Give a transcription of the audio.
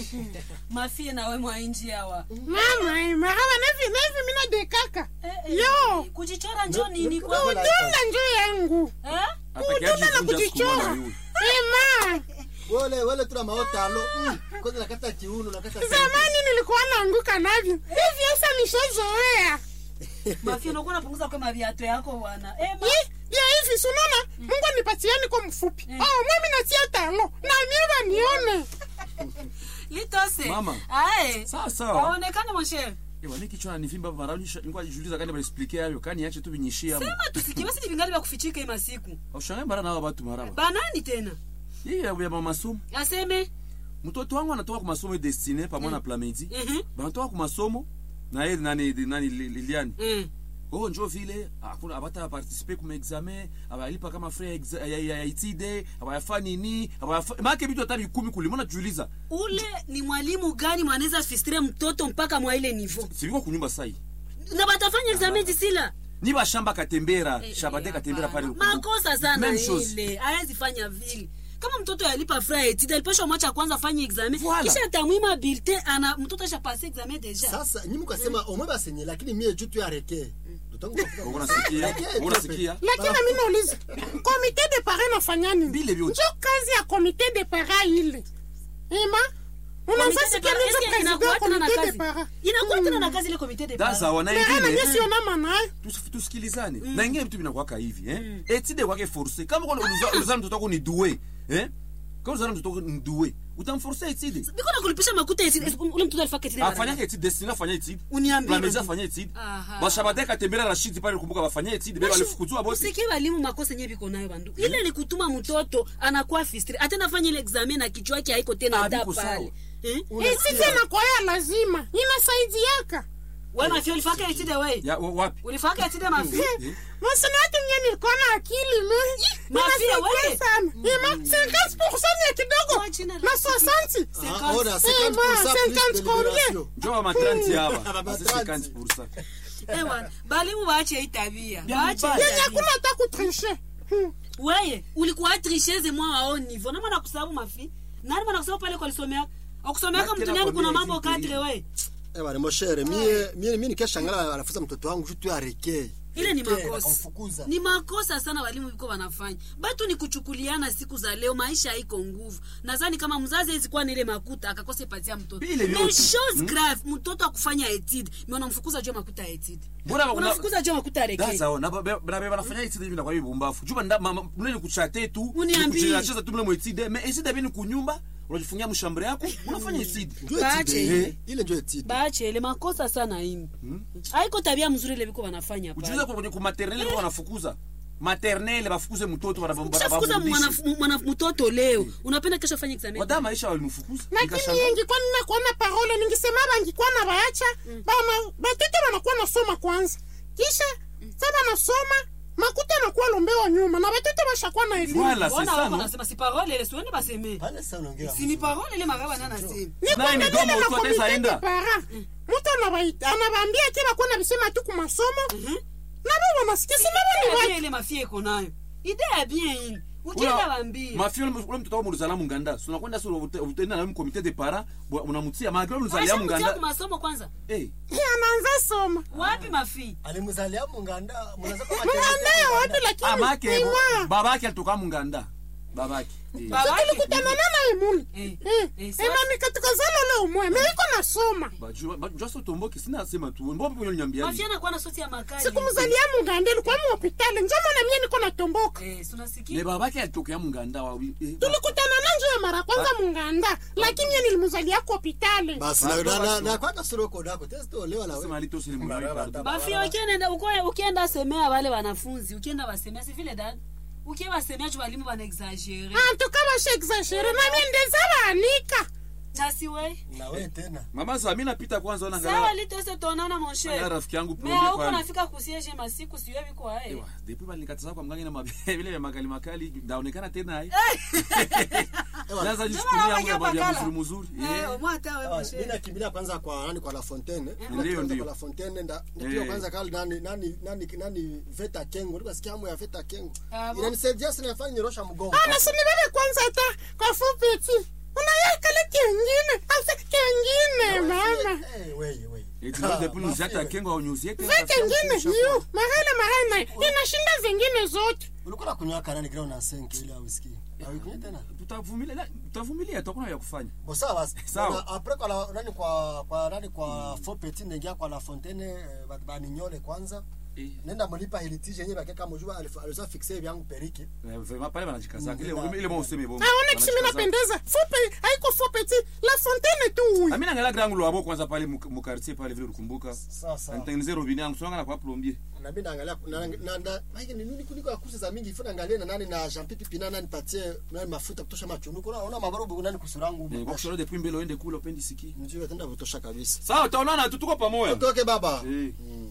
mafie nawe mwainji yawa mama eh, maraba nevi nevi mina dekaka Eh, eh, yo kujichora njo nini kwa kudunga njo yangu Eh? kudunga na kujichora ema wole wole tuna maotalo mm. kwanza nakata kiuno nakata zamani nilikuwa naanguka navyo hivi sasa nishazoea mafie unakuwa unapunguza kwa maviato yako bwana Eh, ma- Ye- ya hivi sunona mungu anipatiani kwa mfupi Mm. oh, mimi natia talo na mieba nione litose Mama. ae Sawa, sawa. aonekane moshere Ewa niki chona nivimba mara nilikuwa jiuliza kani baliexplique hayo kani yache tu binyishia. sema tusikie basi ni vingali vya kufichika hii masiku Ushangae mara na watu maraba. banani tena Hii ya ya masomo. aseme Mtoto wangu anatoka kwa masomo destiné pamoja na Plamedi. Mhm. Banatoka kwa masomo na yeye nani nani Liliane. Eh. Oh njo vile hakuna abata participer kuma examen abalipa kama frais ya, ya, ya itide abayafa nini abayafa make bitu hata bikumi kuli mbona jiuliza ule ni mwalimu gani mwanaweza fistire mtoto mpaka mwa ile nivo siviko kunyumba sai na batafanya examen disila ni bashamba katembera Eh, shabade eh, katembera hapana. pale makosa sana Même chose. ile hawezi fanya vile kama mtoto alipa fra etide alipashwa mwacha kwanza afanye examen Voilà. kisha atamwima bulletin ana mtoto ashapase examen deja sasa nyi mkasema omwe basenye lakini mie juu tu yareke unasikia unasikia lakini mi nauliza komite de pare nafanya nini Vile vyote. njo kazi ya komite de para ile ima Comité de unazasikia para- nizo eske president inakuwa tena na komite de kazi? para inakuwa tena na kazi ile komite de daza para wana merana ingine nyesiona manayo Tus- tusikilizane na ingine vitu vinakwaka hivi eh etide kwake force kama kwa ulizana mtoto wako ni doué eh kama ulizana mtoto wako ni doué utamforce etide biko na kulipisha makuta etide ule mtoto alifaka etide mara afanyake etide destiny afanya etide Uniambie Plamedi basi. afanya etide Aha. bashabade katembera rashidi pale kumbuka bafanya etide beba alifukuzwa bosi usikie walimu makosa yenyewe biko nayo bandu ile ni kutuma mtoto anakuwa fistri hata nafanya ile examen na kichwa yake haiko tena Ah, hata biko sawa. pale eh isite nakwaya lazima inasaidiaka wewe mafia ulifaka etide wewe ya wa- wapi ulifaka etide mafia masina watu nye nilikuwa na akili mi Mafia, Ninasaidia wewe. sana ima 50 ya kidogo Kwa jina la na 60 njo wa matranti hapa Aba basi matranti. 50% ewa balimu waache hii tabia Bien waache hii mbaya. yenye tabia. kuna hata kutrishe weye ulikuwa tricheze mwa wao nivo nama nakusababu mafi nani mana kusababu pale kwa lisomea akusomeaka Lakini mtu gani kuna nakwambia mambo hivi, kadre we ewa moshere mie mie mie nikashangala anafuza mtoto wangu juu tu yareke ile ni makosa akamfukuza ni makosa sana walimu viko wanafanya batu ni kuchukuliana siku za leo maisha haiko nguvu nadhani kama mzazi hawezi kuwa na ile makuta akakosa ipatia mtoto Vile vyote. Mais chose grave mtoto akufanya etide mi unamfukuza juu ya makuta ya etide Mbona una- unamfukuza juu ya makuta ya reke daza na baba banafanya etide hivi na kwa bumbafu juba nda mama mnene kuchate tu Uniambie. kucheza tu mle mu etide mais etide bini kunyumba unajifungia mshambre yako unafanya etide Njo Baache etide. ile. ile njo etide bache ile makosa sana ini haiko tabia mzuri ile viko wanafanya pale. ujuliza kwenye ku maternelle kwa wanafukuza maternelle bafukuze mtoto ukishafukuza wanabamrudisha mwana- mwana- mtoto leo unapenda kesho afanye examen wadama aisha walimfukuza lakini Nikashangaa. ingikuwa ninakuwa na parole ningisema bangikuwa na bayacha bana batoto banakuwa nasoma kwanza kisha sa banasoma makuta anakuwa lombewa nyuma na batoto bashakuwa na elimu Voilà, c'est Wana ça, wako non? nasema si parole ile siwende baseme pale sasa unaongea si ni parole ile magaba nana sema Naye ni domo tu ataweza enda. para mutu anabaita- anabaambia ke bakuwa na bisema tu kumasomo nabo banasikia sinabo ni Idea watu bien ile mafia iko nayo idea bien ile ukienda bambia mafia ule ule mtoto wako mulizala munganda so unakwenda so utenda na comité de parents bwa- unamutia magra ulizalia kwa munganda masomo kwanza eh anaanza soma wapi mafia alimzalia munganda mnaanza kwa mwandaye wapi lakini amake ni mwa babake alitoka munganda babake Eh. Babake. tulikutana naye muli Eh, Eh, eh, ema nikatukazana leo mwe meiko nasoma Ba- ju- ba- jua so tomboki sina sema tu mbo mpo nyambia mafia anakuwa na soti ya makali sikumzalia muganda ilikuwa muhopitali njomona mie niko natomboka eh ne tunasikia babake alitokea munganda wa eh, ba- tulikutana na njo ya mara kwanza munganda lakini mie nilimzalia ku hopitali basi na na na- na kwa kasoro ko dako test olewa na sema wewe alitosili munganda Barabara, pardon. mafia ukienda uko- ukienda semea wale wanafunzi ukienda wasemea si vile dada ukienda wasemea tu walimu wana exagere antuka basha exagere na mie ndeza baanika nasi we na wewe tena mama sa mimi napita kwanza ona sawa ngala litose tuonana mon Angalia cher rafiki yangu me projet auko pale. nafika kusiege masiku siwe biko ae Ewa, depuis balikataza kwa mganga na mabe- vile vya makali makali ndaonekana tena hai ewa naza Ndio jichukulia maana yangu ya wanakuja ya pakala. mzuri mzuri Eh, Eh. mwata we ewa, mon mimi cher nakimbilia kwanza kwa nani kwa la fontaine Ndio, ndio ndio. kwa la fontaine nda ndio Eh. kwanza kali nani nani nani nani veta kengo ndio sikia hamu ya veta kengo Ah, bon? inanisaidia sana nafanya nyorosha mgongo ana sinibebe kwanza hata kwa fupiti unayekale kingine ase Eh, weye, weye. eti na depuis nous Mafia, hata kengo au news yetu veke ingine yu marele marele inashinda zingine zote ulikuwa nakunywa kanani kile una senke ile whisky awikunywa tena tutavumilia na- tutavumilia tukuna ya kufanya bo sawa basi Sawa. Na après kwa la, nani kwa kwa nani kwa faux petit nengia kwa la fontaine eh, ba- baninyole kwanza Eh, nenda mlipa heritage yenyewe bakeka mjua aliza fixe vyangu periki eh, vraiment pale wanajikaza ile Mm. ile mo useme bongo aone kisimi napendeza fupe haiko fupe ti la fontaine tu huyu Amina ngala grangu lwabo kwanza pale mu mu quartier pale vile ulikumbuka. sawa sawa Nitengeneze robini yangu songa na kwa plombier. na mimi naangalia na na na maana ni nini kuliko ya kursa za mingi ifuna angalia na nani na Jean Pipi Pina nani patie nani mafuta kutosha machungu unaona mabarobu nani kusurangu Eh, kwa kushora depuis mbele uende kule upendi siki. mjue tenda kutosha kabisa Sawa, utaonana tu tuko pamoja. toke baba Eh. Mm.